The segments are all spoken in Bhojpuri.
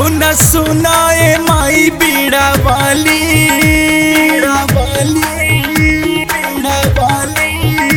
सुना सुना ए माई बीड़ा वाली बीड़ा वाली बीड़ा वाली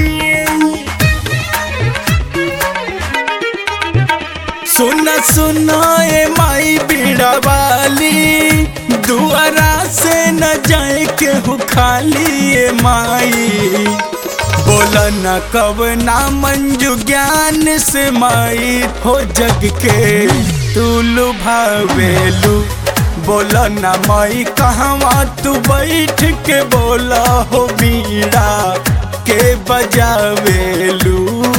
सुना सुना ए माई बीड़ा वाली दुआरा से न जाए केहू खाली ए माई बोला न कब ना मंजू ज्ञान से माई हो जग के तू लुभावेलू बोला न माई कहवा तू बैठ के बोला हो बीड़ा के बजावेलू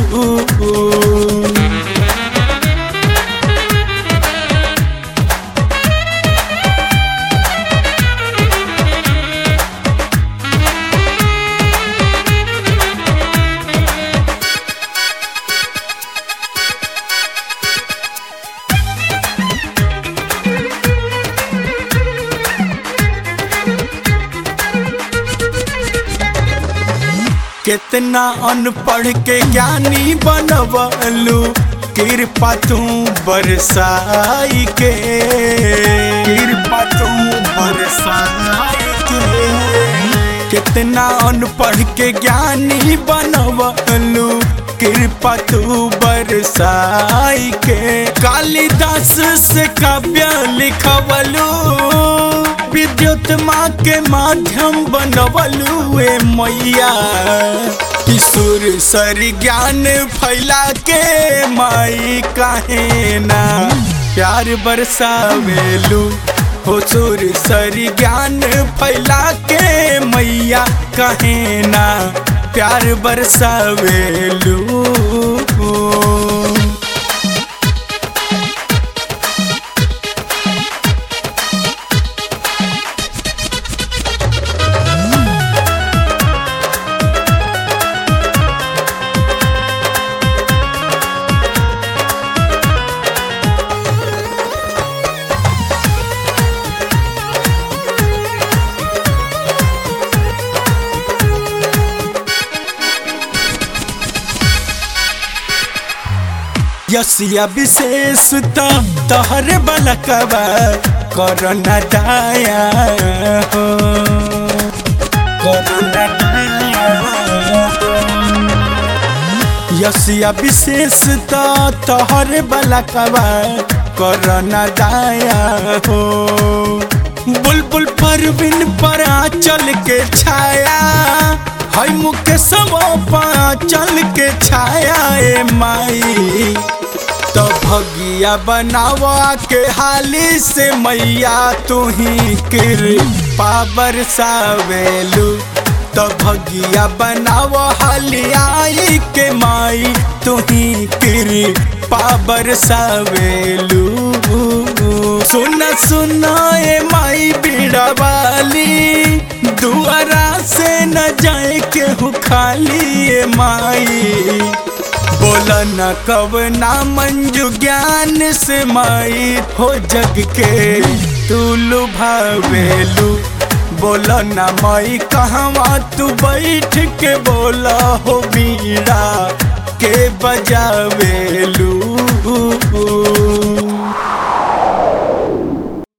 कितना अनपढ़ के ज्ञानी बनवलू कृपा तू बरसाई के कृपा तू बरसाई के कितना अनपढ़ के ज्ञानी बनवलू कृपा तू बरसाई के कालिदास से काव्य लिखवलू विद्युत माँ के माध्यम बनवलू ए मैया किशोर सर ज्ञान फैला के माई काहे ना प्यार बरसावेलू हो सुर सर ज्ञान फैला के मैया काहे ना प्यार बरसावेलू यसिया विशेष तो तहरे बलकबा करना दाया हो करना दाया यसिया विशेष तो तहरे बलकबा करना दाया हो बुलबुल परवीन पर चल के छाया है मुके सब चल के छाया ए माई तो भगिया बनावा के हाली से मैया तू ही किर पावर सावेलू तो भगिया बनावा हाली आई के माई तू ही किर पावर सावेलू सुना सुना ए माई बीड़ा वाली दुआरा से न जाए केहू खाली ए माई बोला न कब ना मंजू ज्ञान से माई हो जग के तू लुभावेलू बोला न माई कहवा तू बैठ के बोला हो बीड़ा के बजावेलू